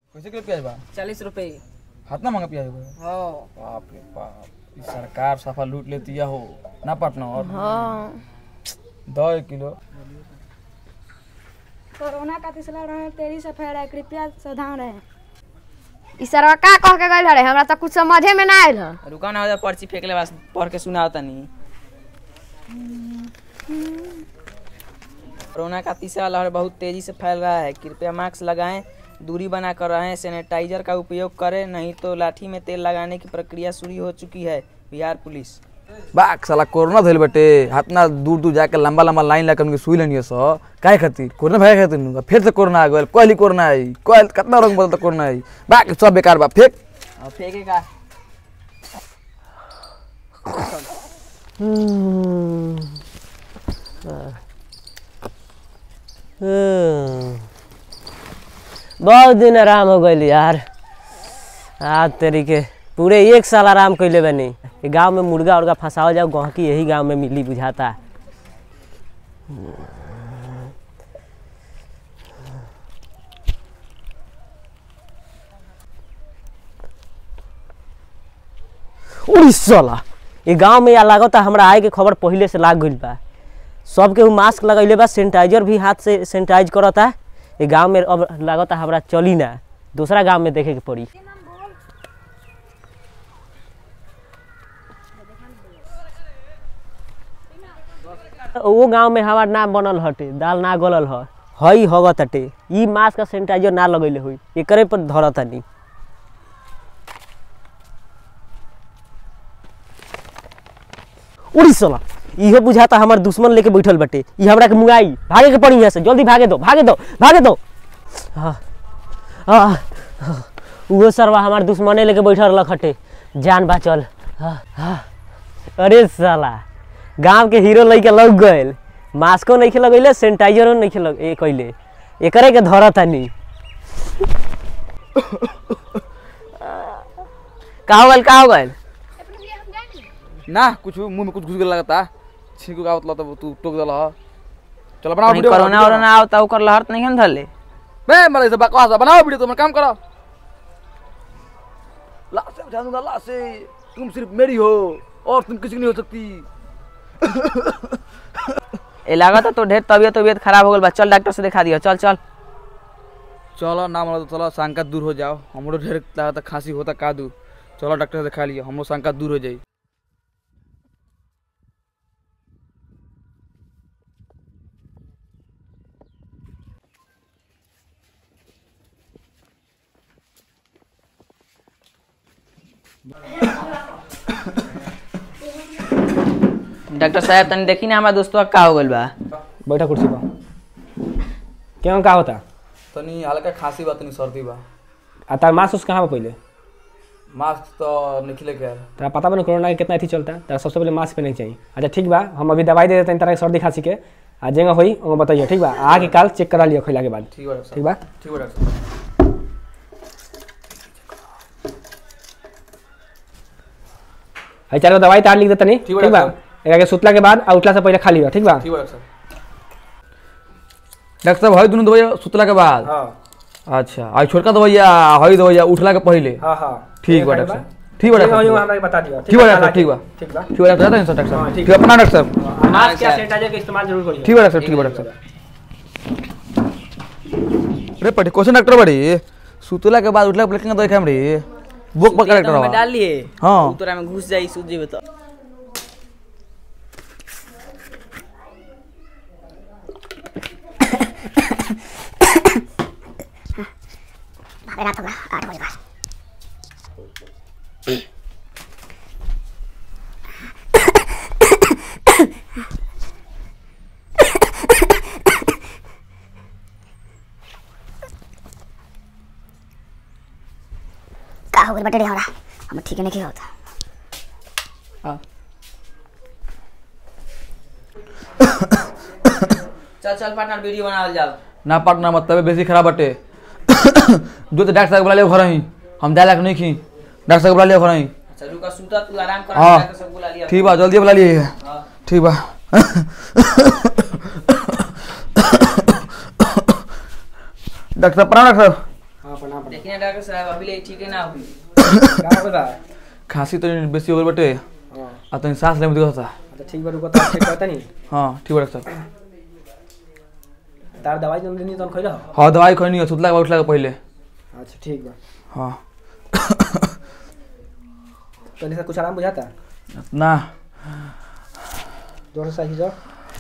कैसे किलो प्याज बा चालीस रुपये हाथ ना महंगा प्याज बा हाँ बाप रे बाप ई सरकार सफा लूट लेती है हो ना पटना और हाँ दो एक किलो कोरोना का तीसरा रहे तेरी से फैला कृपया सावधान रहे ई सरवा का कह के गइल रे हमरा त कुछ समझे में ना आइल ह रुका ना हो जा पर्ची फेंकले बस पढ़ के सुनाओ तनी कोरोना का तीसरा लहर बहुत तेजी से फैल रहा है कृपया मास्क लगाएं दूरी बनाकर रहें सैनिटाइजर का उपयोग करें नहीं तो लाठी में तेल लगाने की प्रक्रिया शुरू हो चुकी है बिहार पुलिस बाक साला कोरोना धइल बटे हाथ ना दूर दूर जाके लंबा लंबा लाइन लगा उनके सुई लेनी सो काहे खातिर कोरोना भाई खातिर नु फिर से कोरोना आ गइल कहली कोरोना आई कहल कितना रंग बदलता कोरोना आई बाक सब बेकार बा फेंक और फेंकेगा बहुत दिन आराम हो गई यार आज तरीके पूरे एक साल आराम कैले बनी ये गांव में मुर्गा उर्गा फंसाओ जाओ गहकी यही गांव में मिली बुझाता उड़ीसा ये गांव में या लागता हमरा आए के खबर पहले से लाग गइल बा सब केहू मास्क लगैले बा सैनिटाइजर भी हाथ से सैनिटाइज करता ये गांव में अब लागता हमरा चली ना दूसरा गांव में देखे के पड़ी वो गांव में हमार नाम बनल हटे दाल ना गलल ह हई हगत हटे ई मास्क का सैनिटाइजर ना लगैले हुई एकरे पर धरतानी उड़ीसा इहो बुझाता हमार दुश्मन लेके बैठल बटे ई हमरा के मुंगाई भागे के पड़ी यहाँ से जल्दी भागे दो भागे दो भागे दो हाँ हाँ हाँ, उहो सरवा हमार दुश्मने लेके बैठल रहलक हटे जान बाचल हाँ, हाँ। अरे साला गांव के हीरो लइका लग गइल मास्को नहीं लगैले सैनिटाइजरो नहीं लग ए कैले एकरे के धरतानी का हो गइल का हो गइल ना कुछ मुंह में कुछ घुस गइल लगता छींकू का मतलब तब तू टोक देला ह। चलो बनाओ कहीं वीडियो कोरोना वोरोना आओ तो ओकर लहर तो नहीं हम धले मैं मरे से बकवास बा, बनाओ वीडियो तुम काम करो ला से उठा दूंगा ला से तुम सिर्फ मेरी हो और तुम किसी की नहीं हो सकती ए लागत तो ढेर तबियत तबियत खराब हो गल बा चल डॉक्टर से दिखा दियो चल चल चलो ना मतलब चलो शंका दूर हो जाओ हमरो ढेर लागत खांसी होता का दू चलो डॉक्टर से दिखा लियो हमरो शंका दूर हो जाई डॉक्टर साहब तनी देखी ना हमारा दोस्तवा का हो गल बा बैठा कुर्सी पर क्यों का होता तनी हल्का खांसी बा तनी सर्दी बा आ तार मास्क उस कहाँ बा पहले मास्क तो निकले के यार तेरा पता बना कोरोना के कितना अथी चलता है तेरा सबसे पहले मास्क पहने के चाहिए अच्छा ठीक बा हम अभी दवाई दे देते हैं तेरा के सर्दी खांसी के आ जेंगा होई वो बताइए ठीक बा आके काल चेक करा लियो खैला के बाद ठीक बा डॉक्टर ठीक साहब बा ठीक बा डॉक्टर साहब है चार गो दवाई तार लिख देता नहीं ठीक बा, ठीक बा डॉक्टर एकरा के सुतला के बाद आ उठला से पहले खा लियो ठीक बा ठीक बा डॉक्टर साहब डॉक्टर साहब हई दुनू दवाई सुतला के बाद हाँ अच्छा आई छोटका दवाइया हई दवाइया उठला के पहले हाँ हाँ ठीक बा डॉक्टर साहब ठीक बा डॉक्टर साहब हमरा के बता दियो ठीक बा डॉक्टर साहब ठीक बा ठीक बा ठीक बा डॉक्टर साहब डॉक्टर हाँ, साहब ठीक ठीक बा अपना डॉक्टर साहब मास्क या सैनिटाइजर के इस्तेमाल जरूर करियो ठीक बा डॉक्टर साहब ठीक बा डॉक्टर साहब अरे पटी क्वेश्चन डॉक्टर बड़ी सुतला के बाद उठला के पहले दवाई खाम रे बुक पकड़ में डॉक्टर डाल लिए हाँ। उ तोरा में घुस जाई सूझ जेबे तो का हो गइल बटे रे हमरा हम ठीक नहीं होता चल चल पार्टनर वीडियो बनावल जाओ ना पार्टनर मत तबे बेसी खराब बटे जो तो डॉक्टर साहब बुला लियो घर ही हम जाए लायक नहीं खी डॉक्टर साहब बुला लियो घर ही चल रुका सूता तू आराम कर हाँ। डॉक्टर सब बुला लिया ठीक बा जल्दी बुला लिए हाँ। ठीक बा डॉक्टर साहब प्रणाम डॉक्टर साहब हाँ प्रणाम प्रणाम देखिए डॉक्टर साहब अभी ले ठीक है ना हुई का होगा खांसी तो बेसी हो गई बटे हाँ आ तनी सांस लेने में दिक्कत होता तो ठीक बा रुको तो चेक करता नहीं हाँ ठीक बा डॉक्टर साहब तार दवाई जन देनी तो खइला हाँ दवाई खैनी है सुतला के उठला के पहले अच्छा ठीक बा हाँ पहले से कुछ आराम बुझाता ना जोर से सही जाओ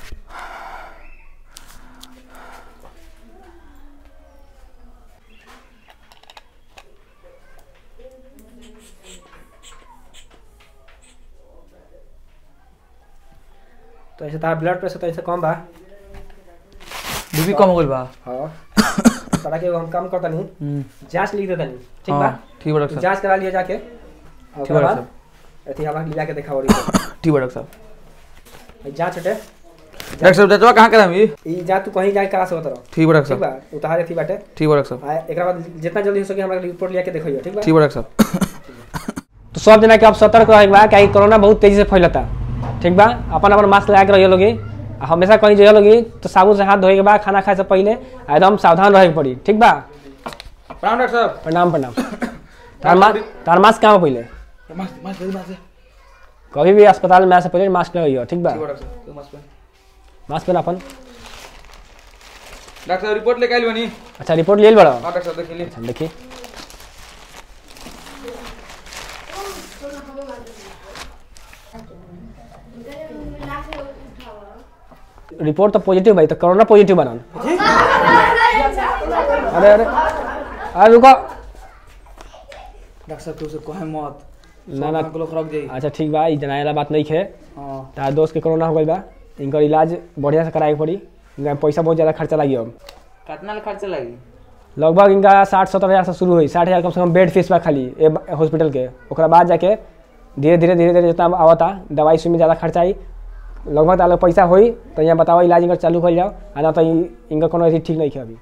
तो ऐसे तार ब्लड प्रेशर तो ऐसे कम बा बीपी कम हो गई बा हाँ तारा के एगो हम काम करता नहीं हम्म, जांच लिख देता नहीं ठीक बा हाँ ठीक बा डॉक्टर साहब जांच करा लिया जाके और ठीक बा ओकरा डॉक्टर बाद साहब अथी हमारे लिया के देखा और ई ठीक बा डॉक्टर साहब जांच हटे डॉक्टर साहब जांचवा कहाँ करामी ई जांच तू कहीं जाके करा सकत रहो ठीक बा डॉक्टर ठीक साहब बा उतारे थी बाटे ठीक बा डॉक्टर साहब आ एकरा बाद जितना जल्दी हो सके हमरा रिपोर्ट लिया के देखियो ठीक बा ठीक बा डॉक्टर साहब तो सब जना के अब सतर्क रहे बा काहे कोरोना बहुत तेजी से फैलता ठीक बा अपन अपन मास्क लगा के रहिए लोगी आ हमेशा कहीं जाइए लोगी तो साबुन से हाथ धोए के बाद खाना खाए से पहले आ एकदम सावधान रहे के पड़ी ठीक बा प्रणाम डॉक्टर साहब प्रणाम प्रणाम तार मास्क तार मास्क कहाँ बा पहले मास्क मास्क दे मास्क दे कभी भी अस्पताल में आए से पहले मास्क लगाइयो ठीक बा ठीक बा डॉक्टर साहब मास्क पहन मास्क पहन अपन डॉक्टर साहब रिपोर्ट लेके आइल बनी अच्छा रिपोर्ट ले बड़ा हाँ डॉक्टर साहब देख ली अच्छा देखिए रिपोर्ट तो पॉजिटिव भाई तो कोरोना पॉजिटिव बना अरे अरे अरे रुको डॉक्टर साहब के उसे कहे मत ना ना लोग खराब जाई अच्छा ठीक बा ई जनाए वाला बात नहीं है हाँ तार दोस्त के कोरोना हो गई बा इनकर इलाज बढ़िया से कराए के पड़ी इनका पैसा बहुत ज़्यादा खर्चा लगी अब कितना खर्चा लगी लगभग इनका साठ सत्तर हज़ार से शुरू हुई साठ हज़ार कम से कम बेड फीस बा खाली ए हॉस्पिटल के ओकरा बाद जाके धीरे धीरे धीरे धीरे जितना आवता दवाई सुई में ज़्यादा खर्चा आई लगभग तार पैसा होई तो यहाँ बताओ इलाज इनका चालू कर जाओ आ ना तो इ- इनका कोनो अथी ठीक नहीं है अभी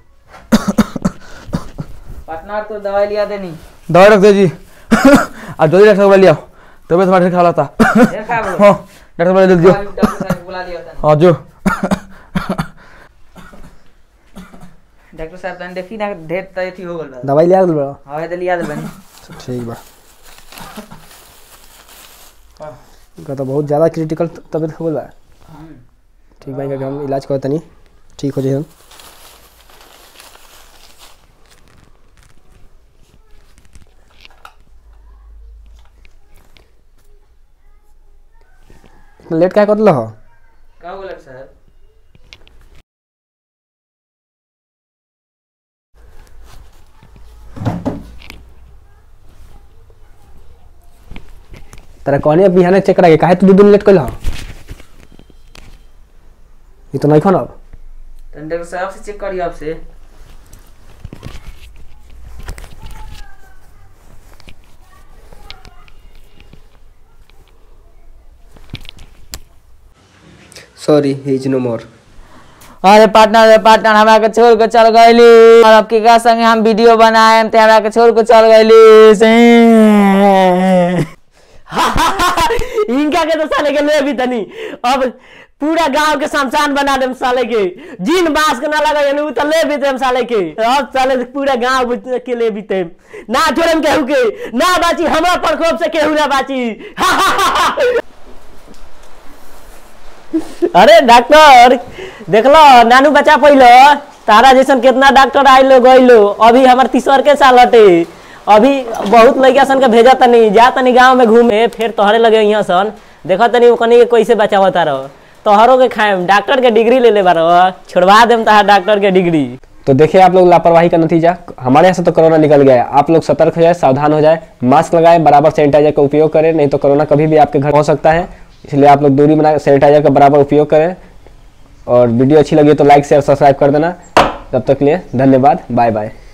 पटना तो दवाई लिया देनी दवाई रख दे जी अब जल्दी डॉक्टर साहब लिया तबियत हमारी खराब था ढेर खा बोलो। हाँ डॉक्टर साहब जल्दी जो अभी डॉक्टर साहब को बुला लिया था हाँ जो डॉक्टर साहब तने देखी ना ढेर त अथी हो गल बा दवाई लिया बड़ा हवे तो लिया दे बनी ठीक बा इनका तो बहुत ज़्यादा क्रिटिकल तबियत हो गल बा ठीक बा इनका हम इलाज करत तनी ठीक हो जाए लेट क्या कर दिल हो का हो डॉक्टर साहब तेरा कहने अब बिहाने चेक करा के काहे तू दू दिन लेट कइल हो ये तो नहीं खाना अब तने डॉक्टर साहब से चेक करिए आपसे सॉरी ही इज नो मोर अरे पार्टनर रे पार्टनर हमरा के छोड़ के चल गइली और अब के संगे हम वीडियो बनाएम ते हमरा के छोड़ के चल गइली से इनका के तो साले के ले भी तनी अब पूरा गांव के शमशान बना देम साले के जिन बांस के ना लगा उ तो ले भी देम साले के अब साले पूरा गांव के ले भी देम ना छोड़म केहू के ना बाची हमरा प्रकोप से केहू ना बाची अरे डॉक्टर देखलो नानू बचा पैलो तारा जैसन कितना डॉक्टर आइलो गइलो अभी हमार तीसर के साल हटे अभी बहुत लड़का सन के भेजा तनी जा तनी गांव में घूमे फिर तोहरे लगे यहाँ सन देखो तनी ओकनी के कैसे बचावता रहो तोहरों के खाएम डॉक्टर के डिग्री ले ले बारो छोड़वा देम तहार डॉक्टर के डिग्री तो देखिए आप लोग लापरवाही का नतीजा हमारे यहाँ से तो कोरोना निकल गया है आप लोग सतर्क हो जाए सावधान हो जाए मास्क लगाएं बराबर सैनिटाइजर का उपयोग करें नहीं तो कोरोना कभी भी आपके घर हो सकता है इसलिए आप लोग दूरी बना सैनिटाइजर का बराबर उपयोग करें और वीडियो अच्छी लगी तो लाइक शेयर सब्सक्राइब कर देना तब तक के लिए धन्यवाद बाय बाय